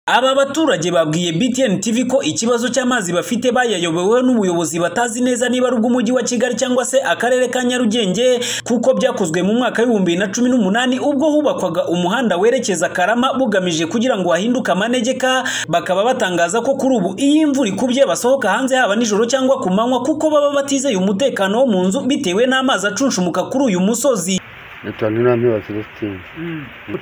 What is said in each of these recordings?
Aba baturage babwiye BTN TV ko ikibazo cy'amazi bafite bayayobeweho n'ubuyobozi batazi neza niba ari ubw'umujyi wa Kigali cyangwa se akarere ka Nyarugenge kuko byakozwe mu mwaka w'ibihumbi bibiri na cumi n'umunani ubwo hubakwaga umuhanda werekeza Karama bugamije kugira ngo hahinduke amanegeka bakaba batangaza ko kuri ubu iyo imvura ikubye basohoka hanze haba nijoro cyangwa ku manywa kuko baba batizeye umutekano wo mu nzu bitewe n'amazi acunshumuka kuri uyu musozi Nitwa Nturampiba Celestine.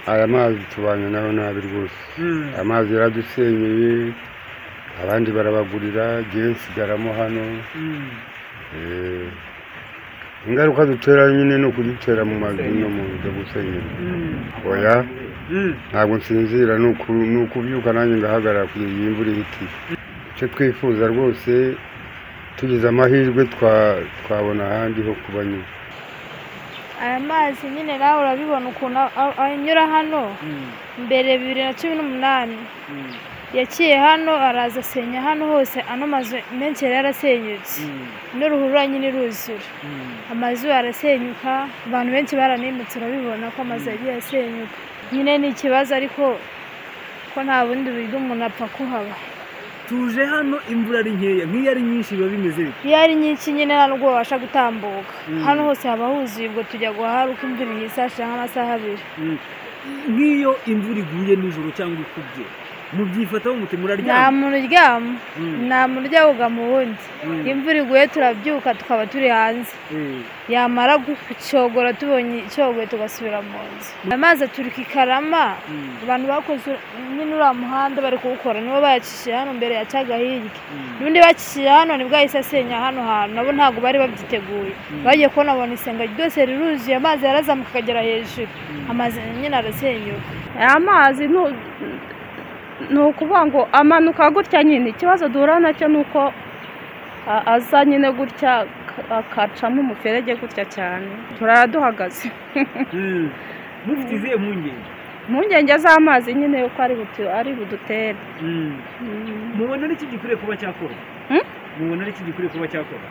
Aya mazi tubanye nayo nabi rwose. Aya mazi yaradusenyeye, abandi barabagurira, jyewe nsigaramo hano. Eh, Ingaruka dutera nyine ni ukudutera mu mazu no mu byo gusenyera. Oya, ntabwo nsinzira ni uku- ni ukubyuka nanjye ngahagarara kugeza iyi mvura ihiti. Icyo twifuza rwose tugize amahirwe twa- twabona ahandi ho kuba nyine. aya mazi nyine nawe urabibona ukuntu a- a- anyura hano mbere bibiri na cumi n'umunani yaciye hano araza asenya hano hose ano mazu menshi yari yarasenyutse n'uruhurura nyine iruzura amazu arasenyuka abantu benshi baranimutse urabibona ko amazu yagiye asenyuka nyine ni ikibazo ariko ko nta bundi buryo umuntu apfa kuhaba tuje hano imvura ari nkeya nk'iyo ari nyinshi biba bimeze bite iyo ari nyinshi nyine nta nubwo babasha gutambuka hano hose haba huzuye ubwo tujya guhara uko imvura ihise nk'amasaha abiri nk'iyo imvura iguye nijoro cyangwa ikubye mubyifataho muti nta muraryama muntu uryama nta muntu ujya mu wundi Mm. imvura iguye turabyuka tukaba turi hanze Eh, yamara gucyogora tubonye icyogoye tugasubira mu nzu amazi aturuka i karama Mm. abantu bakoze nyine uriya muhanda bari kuwukora nibo bayacishije hano mbere yacaga hirya Mm. n'undi bacishije hano nibwo yahise asenya hano hantu nabo ntabwo bari babyiteguye bagiye kubona babona isenga ryose riruzuye amazi yarazamuka akagera hejuru amazi nyine arasenyuka amazi nu- ni ukuvuga ngo amanuka gutya nyine ikibazo duhura nacyo ni uko a- aza nyine gutya ak- akacamo umuferege gutya cyane turara duhagaze Mm. mufite izihe mpungenge impungenge z'amazi nyine uko ari butu- ari budutere Mm. mubona ari iki gikwiriye kuba cyakorwa Hmm? mubona ari iki gikwiriye kuba cyakorwa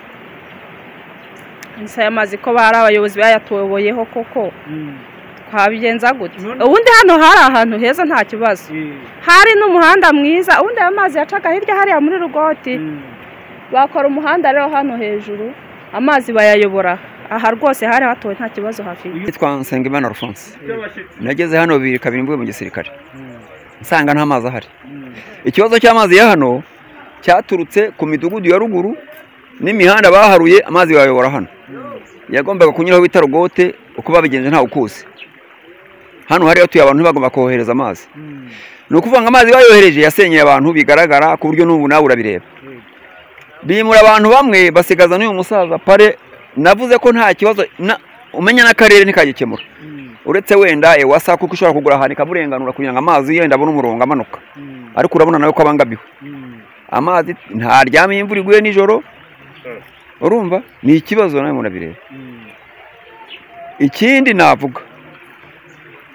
gusa aya mazi ko bari abayobozi bayatuyoboyeho koko Mm. twabigenza gute None- ubundi hano hari ahantu heza nta kibazo Eh, hari n'umuhanda mwiza ubundi aya mazi yacaga hirya hariya muri rugoti mm. bakora umuhanda rero hano hejuru amazi bayayobora aha rwose hari hatowe nta kibazo hafite yitwa Nsengimana Alphonse nageze hano bibiri kabiri mvuye mu gisirikare nsanga nta mazi ahari ikibazo cy'amazi ya hano cyaturutse ku midugudu ya ruguru n'imihanda baharuye amazi bayobora hano yagombaga kunyuraho bita rogote uko babigenje ntawe ukuzi hano hari hatuye abantu bagomba kohereza amazi Mm. ni ukuvuga ngo amazi bayohereje yasenyeye abantu bigaragara ku buryo n'ubu nawe urabireba bimura abantu bamwe basigaza n'uyu musaza pare navuze ko nta kibazo na- umenya n'akarere ntikagikemura Mm. uretse wenda ewasa kuko ushobora kugura ahantu ikamurenganura kugira ngo amazi yenda abone umurongo amanuka Mm. ariko urabona nawe ko abangamiwe Mm. amazi ntaryame imvura iguye nijoro urumva ni ikibazo nawe murabireba Mm. ikindi navuga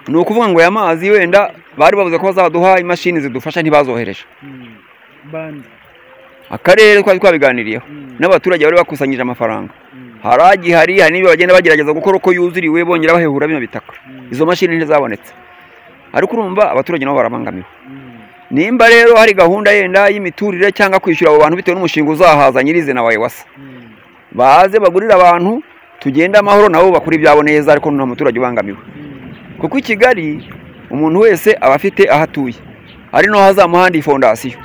ni ukuvuga ngo aya mazi wenda bari bavuze ko bazaduha imashini zidufasha ntibazohereje Mm. bandi akarere twari twabiganiriyeho Mm. n'abaturage bari bakusanyije amafaranga Mm. hari agihari hari n'ibyo bagenda bagerageza gukora uko yuzuriwe bongera bahehura bino bitaka Mm. izo mashini ntizabonetse ariko urumva abaturage nabo barabangamiwe Mm. nimba rero hari gahunda yenda y'imiturire cyangwa kwishyura abo bantu bitewe n'umushinga uzahaza nyirizina wawe wasa Mm. baze bagurire abantu tugende amahoro nabo bakora ibyabo neza ariko nta muturage ubangamiwe Mm. kuko i kigali umuntu wese aba afite aho atuye hari n'aho hazamuhanda iyi fondasiyo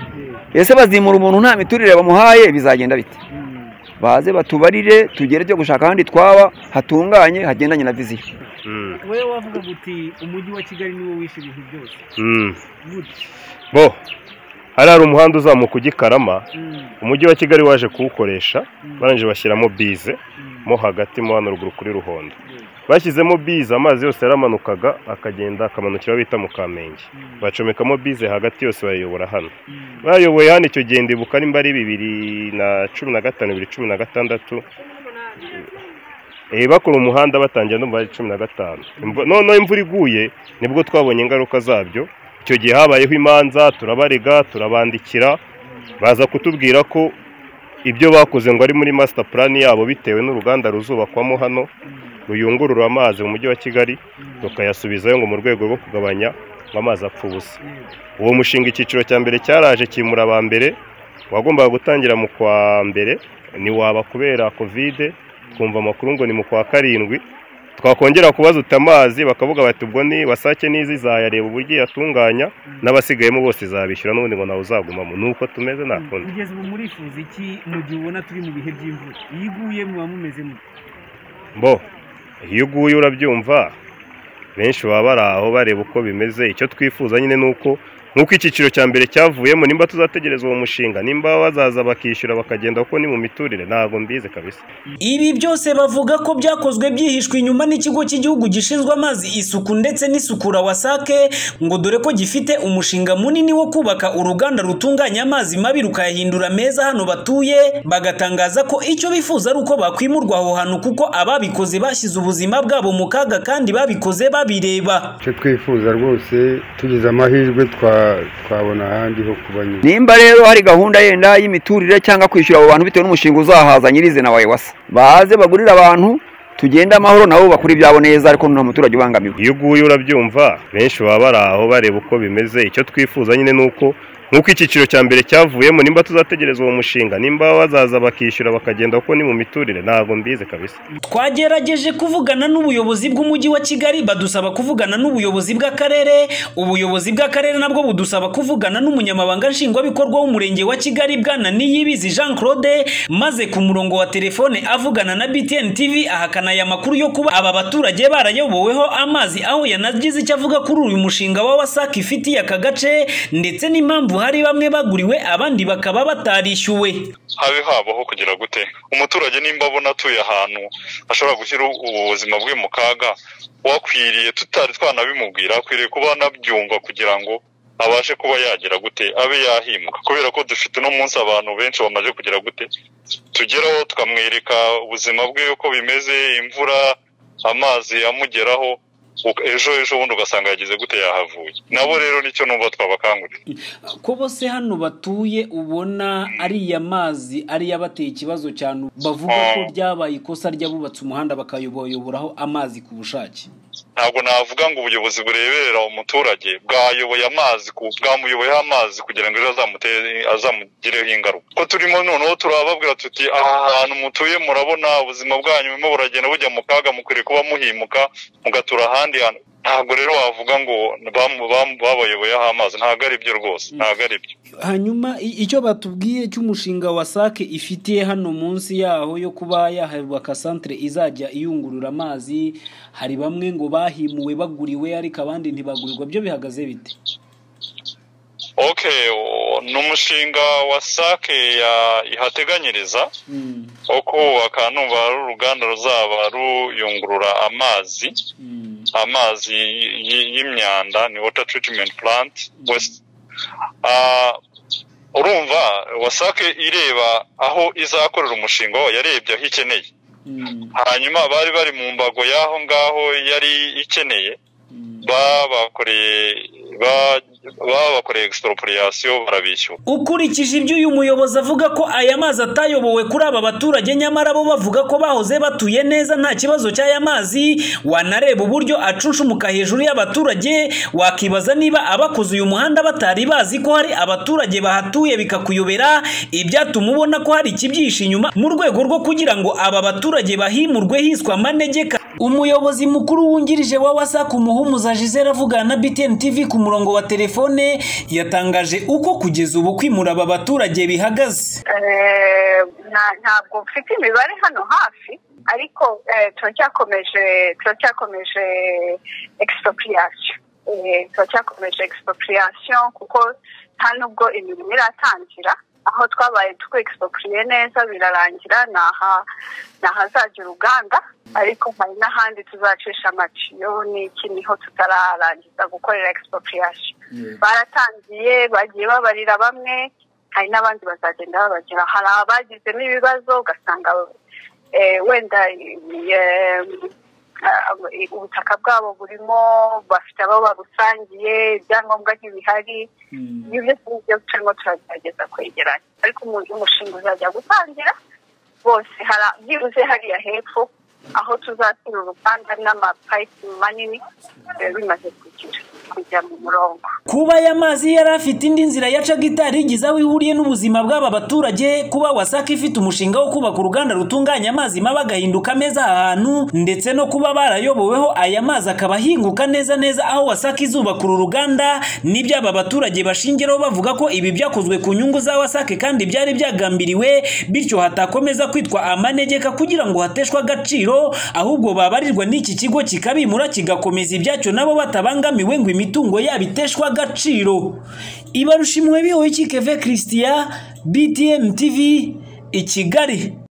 ese bazimura umuntu nta miturire bamuhaye bizagenda bite Mm. baze batubarire tugere byo gushaka ahandi twaba hatunganye hagendanye na viziyo Mm. wowe wavugaga uti umujyi wa kigali niwo wishe ibintu byose Mm. gute bo hari hari umuhanda uzamuka ujya i karama Mm, umujyi wa kigali waje kuwukoresha mm, barangije bashyiramo bize mm, mo hagati mo hano ruguru kuri ruhondo bashyizemo bize amazi yose yaramanukaga akagenda akamanukira bita mu kamenge mm, bacomekamo bize hagati yose bayayobora hano mm, bayoboye hano icyo gihe ndibuka nimba ari bibiri na cumi na gatanu bibiri cumi na gatandatu Eh, bakora umuhanda batangira numva ari cumi na gatanu Imvu- noneho imvura iguye nibwo twabonye ingaruka zabyo icyo gihe habayeho imanza turabarega turabandikira baza kutubwira ko ibyo bakoze ngo ari muri master plan yabo bitewe n'uruganda ruzubakwamo hano ruyungurura amazi mu mujyi wa kigali rukayasubizayo ngo mu rwego rwo kugabanya ngo amazi apfa ubusa uwo mushinga icyiciro cya mbere cyaraje kimura aba mbere wagombaga gutangira mu kwa mbere ntiwaba kubera kovide twumva amakuru ngo ni mu kwa karindwi twakongera kubaza amazi bakavuga bati ubwo ni wasake n'izi zayareba uburyo yatunganya n'abasigayemo bose izabishyura n'ubundi ngo nawe uzagumamo ni uko tumeze nta kundi kugeza ubu murifuza iki mu gihe ubona turi mu bihe by'imvura iyo iguye muba mumeze mu bo iyo uguye urabyumva benshi baba bari aho bareba uko bimeze icyo twifuza nyine ni uko nk'uko icyiciro cya mbere cyavuyemo nimba tuzategereza uwo mushinga nimba bazaza bakishyura bakagenda kuko ni mu miturire ntabwo mbizi kabisa Ibi byose bavuga ko byakozwe byihishwe inyuma n'ikigo cy'igihugu gishinzwe amazi isuku ndetse n'isukura wasake ngo dore ko gifite umushinga munini wo kubaka uruganda rutunganya amazi mabi rukayahindura meza hano batuye bagatangaza ko icyo bifuza ari uko bakwimurwa aho hantu kuko ababikoze bashyize ubuzima bwabo mu kaga kandi babikoze babireba icyo twifuza rwose tugize amahirwe twa- twabona ahandi ho kuba nyine nimba rero hari gahunda yenda y'imiturire cyangwa kwishyura abo bantu bitewe n'umushinga uzahaza nyirizina wa ewasa baze bagurire abantu tugende amahoro nabo bakora ibyabo neza ariko nta muturage ubangamiwe iyo uguye urabyumva benshi baba bari aho bareba uko bimeze icyo twifuza nyine ni uko nk'uko icyiciro cya mbere cyavuyemo nimba tuzategereza uwo mushinga nimba bazaza bakishyura bakagenda kuko ni mu miturire ntabwo mbizi kabisa twagerageje kuvugana n'ubuyobozi bw'umujyi wa kigali badusaba kuvugana n'ubuyobozi bw'akarere ubuyobozi bw'akarere nabwo budusaba kuvugana n'umunyamabanga nshingwabikorwa w'umurenge wa kigali bwana niyibizi jean claude maze ku murongo wa telefone avugana na btn tv ahakana aya makuru yo kuba aba baturage barayoboweho amazi aho yanagize icyo avuga kuri uyu mushinga wa wasac ifitiye aka gace ndetse n'impamvu hari bamwe baguriwe abandi bakaba batarishyuwe habe habaho kugira gute umuturage nimba abona atuye ahantu ashobora gushyira ubuzima bwe mu kaga wakwiriye tutari twanabimubwira akwiriye kuba anabyumva kugira ngo abashe kuba yagira gute abe yahimuka kubera ko dufite uno munsi abantu benshi bamaze kugira gute tugeraho tukamwereka ubuzima bwe uko bimeze imvura amazi amugeraho uka- ejo ejo bundi ugasanga yagize gute yahavuye nabo rero nicyo numva twabakangurira ko bose hano batuye ubona ariya mazi ariyo abateye ikibazo cyane bavuga ko ryabaye ikosa ry'abubatse umuhanda bakayoboyoboraho amazi ku bushake ntabwo navuga ngo ubuyobozi bureberera umuturage bwayoboye amazi ku- bwamuyoboyeho amazi kugira ngo ejo azamutere azamugireho ingaruka ko turimo noneho turababwira tuti aha hantu mutuye murabona ubuzima bwanyu burimo buragenda bujya mu kaga mukwiriye kuba muhimuka mugatura ahandi hantu ntabwo rero wavuga ngo bamu- bamu- babayoboyeho amazi ntabwo ari byo rwose ntabwo ari byo hanyuma i- icyo batubwiye cy'umushinga wa sake ifitiye hano munsi yaho yo kuba yahabwa santere izajya iyungurura amazi hari bamwe ngo bahimuwe baguriwe ariko abandi ntibagurirwa byo bihagaze bite okay o- ni umushinga wa sake ya- ihateganyiriza Mm, wo kubaka numva ari uruganda ruzaba ruyungurura amazi mm, amazi y- y- y'imyanda ni water treatment plant west Ah, urumva wasake ireba aho izakorera umushinga wayo yarebye aho ikeneye mm, hanyuma bari bari mu mbago y'aho ngaho yari ikeneye mm. babakoreye ba- babakoreye expropriation barabishyura ukurikije ibyo uyu muyobozi avuga ko aya mazi atayobowe kuri aba baturage nyamara bo bavuga ko bahoze batuye neza nta kibazo cy'aya mazi wanareba uburyo acunshumuka hejuru y'abaturage wakibaza niba abakoze uyu muhanda batari bazi ko hari abaturage bahatuye bikakuyobera ibyatuma ubona ko hari ikibyishe inyuma mu rwego rwo kugira ngo aba baturage bahimurwe hiswa amanegeka umuyobozi mukuru wungirije wa wasac umuhumuza gisele avugana na btn tv ku murongo wa telefone yatangaje uko kugeza ubu kwimura aba baturage bihagaze Eh, na- ntabwo mfite imibare hano hafi ariko eh, turacyakomeje turacyakomeje expropriation Eh, turacyakomeje expropriation kuko nta nubwo imirimo iratangira aho twabaye twexpropriye neza birarangira ni aha ni ahazajya uruganda ariko hari n'ahandi tuzacisha amatiyo n'iki niho tutararangiza gukorera expropriation baratangiye bagiye babarira bamwe hari n'abandi bazagenda babagera hari abagizemo ibibazo ugasanga eh, wenda eh, eh, ubutaka bwabo burimo bafite abo babusangiye ibyangombwa ntibihari ibyo byose nibyo turimo turagerageza kwegeranya ariko umu- umushinga uzajya gutangira bose hara- byibuze hariya hepfo aho tuzashyira uruganda n'amapayipu manini eh, bimaze kugira kujya mu murongo kuba aya mazi yari afite indi nzira yacaga itarigize aho ihuriye n'ubuzima bw'aba baturage kuba wasaka ifite umushinga wo kubaka uruganda rutunganya amazi mabi agahinduka meza aha hantu ndetse no kuba barayoboweho aya mazi akaba ahinguka neza neza aho wasaka izubaka uru ruganda nibyo aba baturage bashingiraho bavuga ko ibi byakozwe ku nyungu za wasake kandi byari byagambiriwe bityo hatakomeza kwitwa amanegeka kugira ngo hateshwe agaciro ahubwo babarirwa n'iki kigo kikabimura kigakomeza ibyacyo nabo batabangamiwe ngo imitungo yabo iteshwe agaciro ibarushimwe bihoye kikeve christian btm tv i kigali